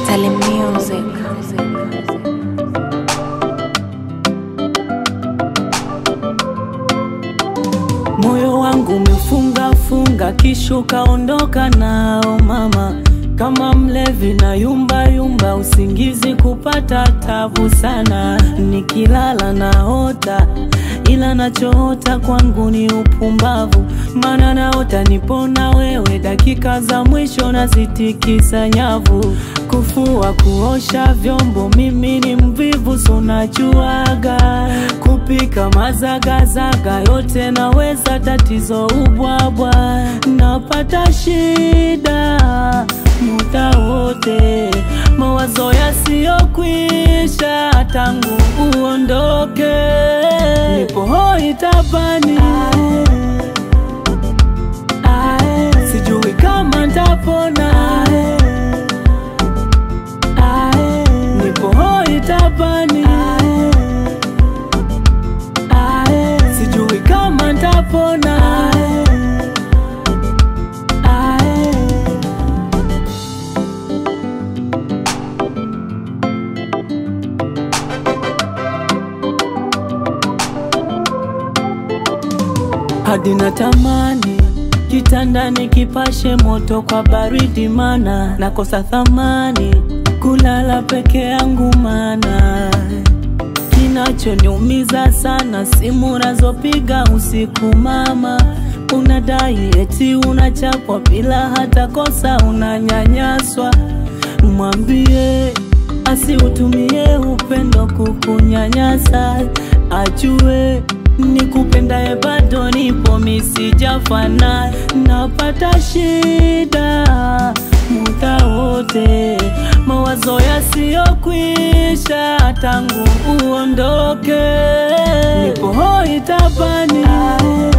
Salim Music. Moyo wangu umefunga funga, kisha ukaondoka nao mama, kama mlevi na yumba yumba, usingizi kupata tabu sana, nikilala naota ila nachoota kwangu ni upumbavu, maana naota nipona wewe, dakika za mwisho nazitikisa nyavu, kufua kuosha vyombo, mimi ni mvivu, so najuaga kupika mazagazaga yote naweza, tatizo ubwabwa, napata shida muda wote, mawazo yasiyokwisha tangu uondoke, nipo hoi tabani, sijui kama ntapona, nipo hoi tabani, sijui kama ntapona. hadi natamani kitandani kipashe moto kwa baridi, mana nakosa thamani kulala peke yangu, mana kinachoniumiza sana simu unazopiga usiku, mama unadai eti unachapwa bila hata kosa, unanyanyaswa. Mwambie asiutumie upendo kukunyanyasa, ajue nikupendaye bado nipo, misijafana, napata shida muda wote, mawazo yasiyokwisha tangu uondoke, nipo hoi tabani